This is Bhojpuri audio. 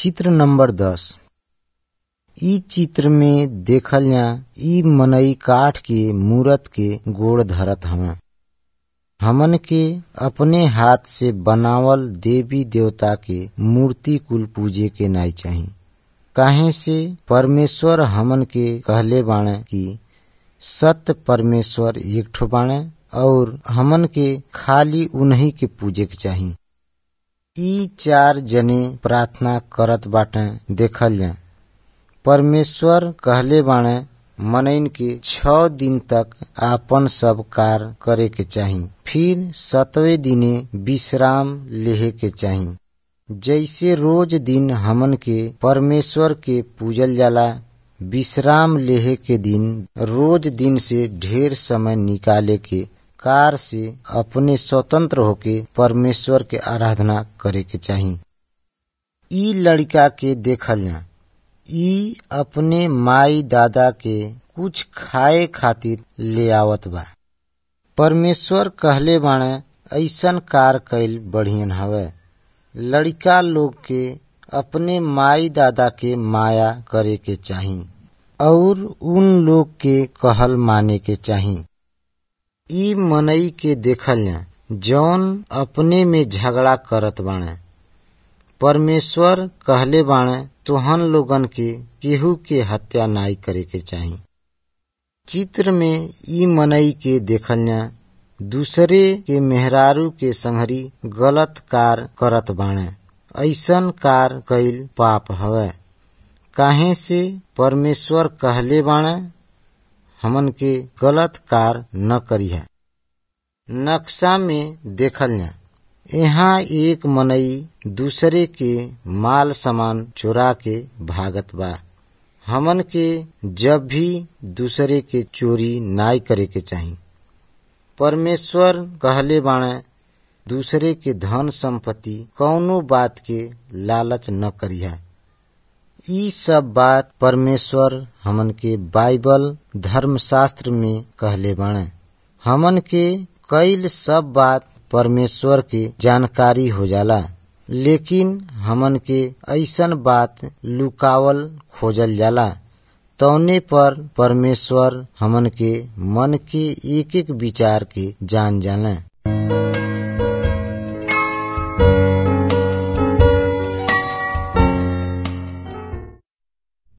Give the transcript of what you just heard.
चित्र नंबर दस इ चित्र में देखल जा इ मनई काठ के मूरत के गोड़ धरत हवे हमन के अपने हाथ से बनावल देवी देवता के मूर्ति कुल पूजे के नाई चाही काहे से परमेश्वर हमन के कहले बाणे कि सत्य परमेश्वर एक ठो बाणे और हमन के खाली उन्हीं के पूजे के चाही ई चार जने प्रार्थना करत बाटे देखल जा परमेश्वर कहले बाणे मनइन के छ दिन तक आपन सब कार्य करे के चाही फिर सतवे दिने विश्राम लेहे के चाही जैसे रोज दिन हमन के परमेश्वर के पूजल जाला विश्राम लेहे के दिन रोज दिन से ढेर समय निकाले के कार से अपने स्वतंत्र होके परमेश्वर के आराधना करे के चाही ई लड़का के देखल जा ई अपने माई दादा के कुछ खाए खातिर ले आवत बा परमेश्वर कहले बाणे ऐसन कार कैल बढ़ियन हवे लड़का लोग के अपने माई दादा के माया करे के चाही और उन लोग के कहल माने के चाही ई मनई के देखल जा जौन अपने में झगड़ा करत बाणे परमेश्वर कहले बाणे तोहन लोगन के केहू के हत्या नाई करे के चाही चित्र में ई मनई के देखल जा दूसरे के मेहरारू के संहरी गलत कार करत बाणे ऐसन कार कैल पाप हवे काहे से परमेश्वर कहले बाणे हमन के गलत कार न करिहा नक्शा में देखल जा यहाँ एक मनई दूसरे के माल सामान चोरा के भागत बा हमन के जब भी दूसरे के चोरी नाई करे के चाही परमेश्वर कहले बाणे दूसरे के धन संपत्ति कौनो बात के लालच न करिहा ई सब बात परमेश्वर हमन के बाइबल धर्मशास्त्र में कहले बाणे हमन के कईल सब बात परमेश्वर के जानकारी हो जाला लेकिन हमन के ऐसन बात लुकावल खोजल जाला तौने पर परमेश्वर हमन के मन के एक एक विचार के जान जाने